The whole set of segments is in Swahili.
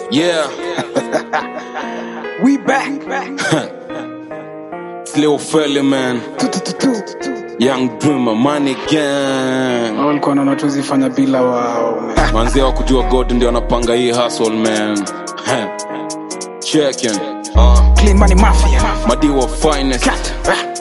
Yeah, We back. it's Lil Felly man, Young Dreamer, Money Gang. walikuwa naona tuzifanya bila wao man. Manzee wa kujua God ndio anapanga hii hustle man. Checking. Uh, Clean money mafia. Madiwa finest. Cat.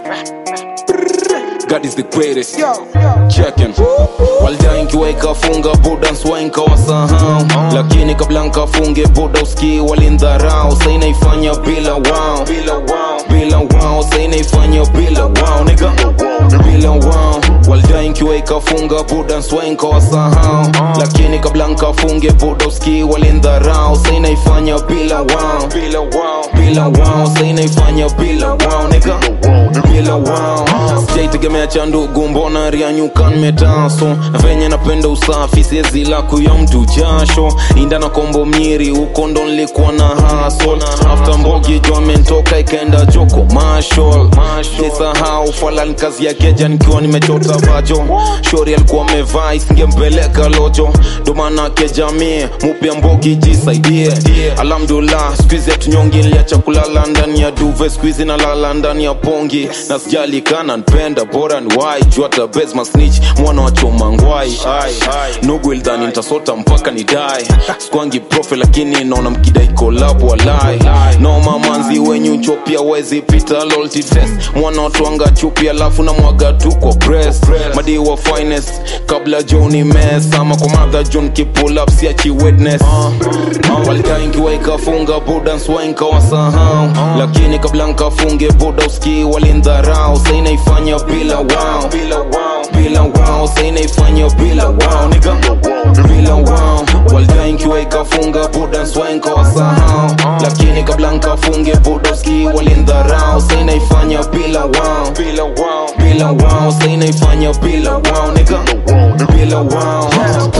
God is the greatest. Yo, checking walja nkiweka funga buda nswainka wasahau lakini kabla nkafunge buda uski walindharau sainaifanya bila wao bila wao sainaifanya bila wao niga bila wao walja nkiweka funga buda nswainka wasahau lakini kabla nkafunge buda uski walindharau sainaifanya bila wao bila wao sainaifanya bila wao niga bila wao sijaitegemea cha ndugu mbona rianyukan metaso venye napenda usafi siezi la kuya mtu jasho inda na kombo mnyiri huko ndo nilikuwa na hasol after mbogi jo amentoka ikaenda joko mashol sisahau falan kazi ya keja nikiwa nimechota vajo shori alikuwa amevaa isingempeleka lojo ndomana kejamie mupya mbogi jisaidie alhamdulillah skuizi atunyongi niliacha kulala ndani ya duve skuizi nalala ndani ya pongi na sijali kana npenda bora ni wai juata besma snitch mwana wa choma ngwai Ai, nugu ilidhani nitasota mpaka ni dai skwangi profe lakini naona mkidai kolabo walai no mamanzi wenyu chopia wezi pita loyalty test mwana watwanga chupi alafu na mwaga tu kwa breast madi wa finest kabla joni mes ama kwa madha john kipull up siachi witness walidai nkiwaika funga buda nswainka wasahau lakini kabla nkafunge buda uski walindharau sainaifanya bila wao bila wao sainaifanya bila wao niga bila wao walidai nkiwaika funga buda nswainka wasahau lakini kabla nkafunge buda uski walindharau sainaifanya bila wao bila wao sainaifanya bila wao niga bila wao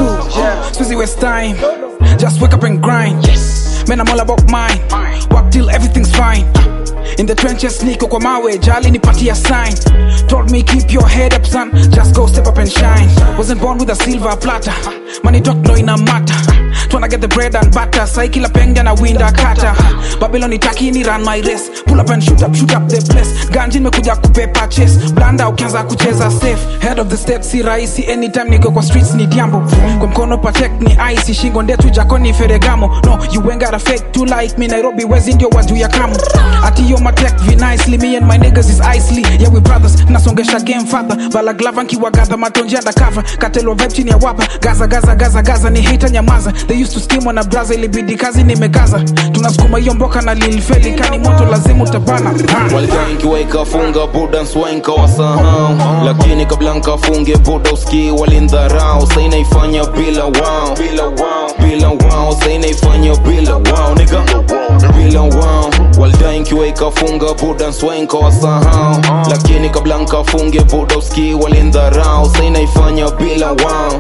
Susie waste time. Just wake up and grind. Yes. Man, I'm all about mine. Work till everything's fine. In the trenches, niko kwa mawe, jali nipatia sign. Told me keep your head up, son. Just go step up and shine. Wasn't born with a silver platter. Money talk no ina matter. Tryna get the bread and butter. Sai kila penga na winda kata. Babylon itaki ni run my race. Pull up and shoot up, shoot up the place. Ganji nimekuja kupepa chase. Blanda ukianza kucheza safe. Head of the state si rahisi. Anytime niko kwa streets ni diambo. Kwa mkono patek ni ice. Shingo ndetu jakoni feregamo. No, you ain't got a fake to like me. Nairobi wezi ndio wajuu ya kamu. Ati yo matek vi nicely. Me and my niggas is icely. Yeah we brothers. Nasongesha game father. Vala glava nkiwa gather matonji undercover. Katelwa vibe chini ya wapa. Gaza gaza gaza gaza ni hater nyamaza. They used to scheme on a braza ilibidi kazi nimekaza. Tunasukuma hiyo mboka na lilfeli kani moto lazima utabana. Ah. walidai nkiwaika funga buda nswainka wasahau lakini kabla nkafunge buda uski walindharau sainaifanya bila wao bila wao sainaifanya bila wao niga bila wao walidai nkiwaika funga buda nswainka wasahau lakini kabla nkafunge buda uski walindharau sainaifanya bila wao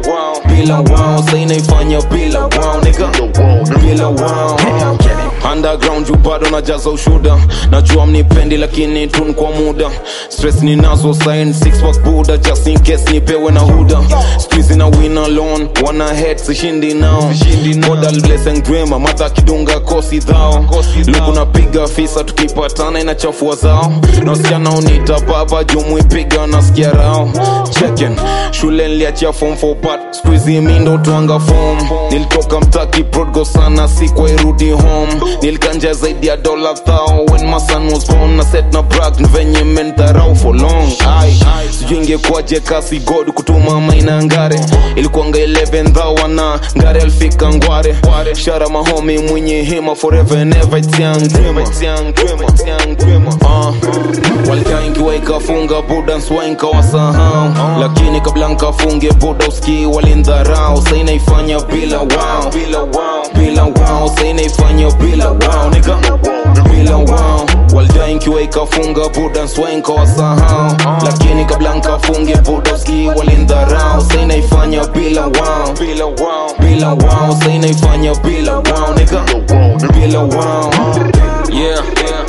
bila wao sainaifanya bila wao niga bila wao underground juu bado najaza ushuda najua mnipendi lakini tun kwa muda stress ninazo sign six pack buda just in case nipewe na huda squeeze na win alone wana head sishindi nao modal blessing dreamer mata kidunga kosi dhao luku napiga fisa tukipatana inachafua zao na wasichana unita baba jumuipiga nasikia rao checken shule niliachia form for but squeeze mindo twanga form nilitoka mtaki prodgo sana sikwa irudi home nilikanja zaidi ya dola thao when my son was born na set na brag ni venye mentharau for long ai sijui ingekuwaje kasi god kutuma maina ngare ilikuanga 11 thao na ngare alifika ngware shara mahomi mwenye hima forever and ever it's young dreamer it's young dreamer it's young dreamer uh walikaa nkiwaika funga buda nswainka wasahau lakini kabla nkafunge buda uski walindharau sainaifanya bila wao bila wao sainaifanya bila wao niga bila wao walidai nkiwaika funga buda nswainka wasahau lakini kabla nkafunge buda uski walindharau sainaifanya bila wao bila wao sainaifanya bila wao niga bila wao yeah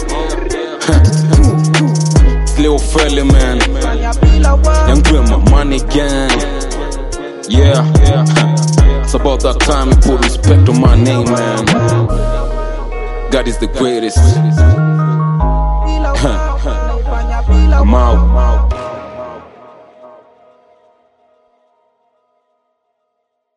Lil Felly man Young Dreamer, Money Gang Yeah It's about that time you put respect on my name man God is the greatest. I'm out.